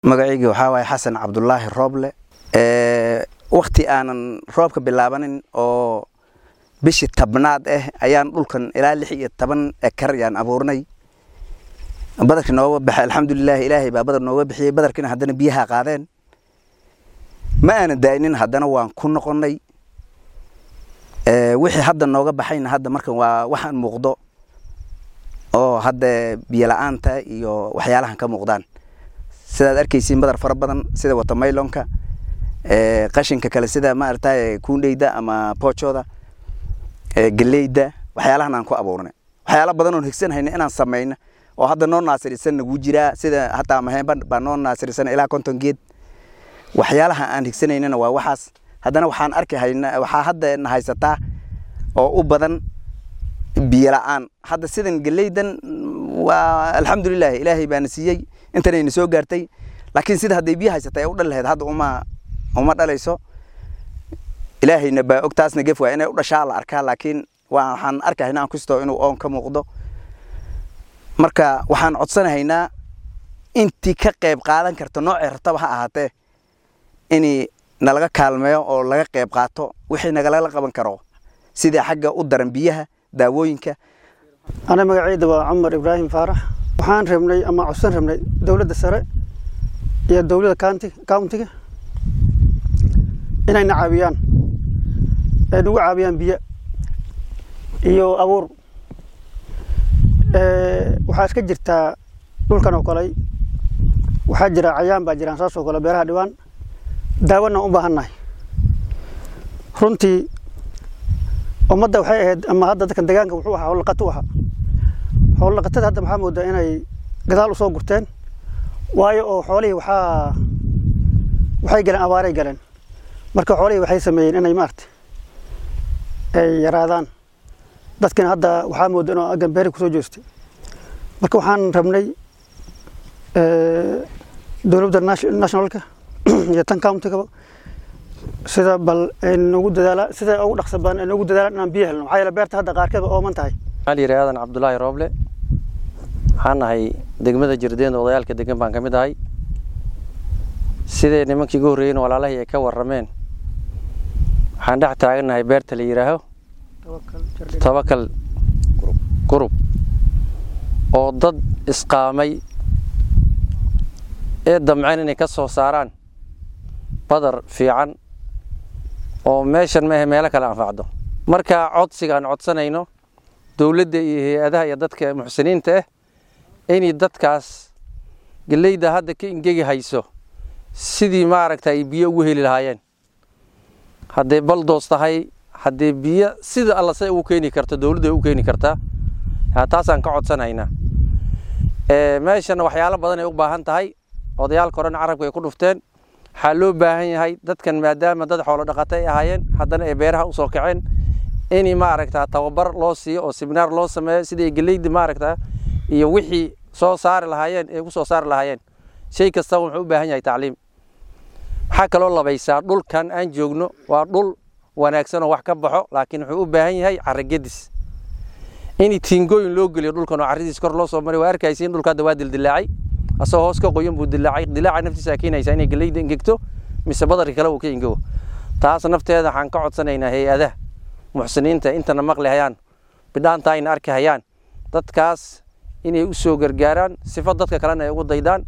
magacayga waxaa waaye xasan cabdulaahi rooble wakti aanan roobka bilaabanin oo bishii tabnaad ah ayaan dhulkan ilaa lix iyo toban ekar yaan abuurnay badarkii nooga baxay alxamdulilahi ilaahay baa badar nooga bixiyey badarkiina haddana biyaha qaadeen ma aanan daa'inin haddana waan ku noqonnay wixii hadda nooga baxayna hadda markan waa waxaan muuqdo oo hadda biyo la-aanta iyo waxyaalahan ka muuqdaan sidaad arkaysiin badar fara badan sida watamaylonka qashinka kale sida maaragtay kuundheyda ama poojooda geleyda waxyaalahan aan ku abuurnay waxyaala badan oon higsanhayna inaan samayno oo hadda noo naasirisan nagu jiraa sida hataa maheenba baa noo naasirisan ilaa konton geed waxyaalaha aan higsanaynana waa waxaas haddana waxaan arki hayna waxaa hadda na haysataa oo u badan biyo la-aan hadda sidan geleydan waa alxamdulilah ilaahay baana siiyey intanayna soo gaartay laakiin sida hadday biyo haysatay u dhali lahayd hadda uma uma dhalayso ilaahayna baa og taasna gef waa inay u dhashaa la arkaa laakiin waxaan arkahayna aan kustoo inuu oon ka muuqdo marka waxaan codsanahaynaa intii ka qayb qaadan karta noocay rataba ha ahaatee in nalaga kaalmeeyo oo laga qayb qaato wixii nagalala qaban karo sida xagga u daran biyaha daawooyinka ana magacayda waa cumar ibraahim faarax waxaan rabnay ama codsan rabnay dowladda sare iyo dowladda countiga inayna caawiyaan ay nagu caawiyaan biyo iyo abuur waxaa iska jirtaa dhulkan oo kale waxaa jira cayaan baa jiraan saas oo kale beeraha dhibaan daawona u baahannahay runtii ummadda waxay ahayd ama hadda dadkan deegaanka wuxuu ahaa howllaqato u ahaa howllaqatada hadda maxaa moodaa inay gadaal u soo gurteen waayo oo xoolihii waxaa waxay galeen abaaray galeen marka xoolihii waxay sameeyeen inay maarata ay yaraadaan dadkina hadda waxaa mooda inuu aggan beeri kusoo jeestay marka waxaan rabnay dowladda nationalka iyo tan countigaba sida bal ay nagu dadaala sida ugu dhaqsa badan ay nagu dadaalaan inaan biyo helno maxaa yeele beerta hadda qaarkeeda ooman tahay waxaa la yidhi aadan cabdulaahi rooble waxaan nahay degmada jirdeen odayaalka degan baan ka mid ahay siday nimankii ugu horreeyeen walaalahii ay ka warrameen waxaan dhex taagannahay beerta la yidhaaho tabakal gurub oo dad isqaamay ee damceen inay ka soo saaraan badar fiican oo meeshan maahe meelo kale anfacdo marka codsiga aan codsanayno dowladda iyo hay-adaha iyo dadka muxsiniinta ah inay dadkaas geleyda hadda ka ingegi hayso sidii maaragta ay biyo ugu heli lahaayeen hadday baldoos tahay haddee biyo sida alla say ugu keeni karto dowladda ay u keeni kartaa taasaan ka codsanaynaa meeshana waxyaalo badan ay u baahan tahay odayaalka horena carabka ay ku dhufteen waxaa loo baahan yahay dadkan maadaama dad xoolo dhaqato ay ahaayeen haddana ay beeraha usoo kaceen in maaragta tababar loo siiyo oo seminaar loo sameeyo sidai geleyda maaragta iyo wixii soo saari lahaayeen ay ku soo saari lahaayeen shay kastaba wuxuu u baahan yahay tacliim waxaa kaloo labaysaa dhulkan aan joogno waa dhul wanaagsan oo wax ka baxo laakiin wuxuu u baahan yahay caragedis in tiingooyin loo geliyo dhulkan oo carradiis kor loo soo maray waa arkaysiin dhulka hadda waa dildilaacay asagoo hoos ka qoyan buu dilaacay dilaaca naftiisa keenaysaa inay geleyda ingegto mise badarka kale uu ka ingego taas nafteeda waxaan ka codsanaynaa hay-adaha muxsiniinta intana maqli hayaan bidhaanta ayna arki hayaan dadkaas inay u soo gargaaraan sifo dadka kalena ay ugu daydaan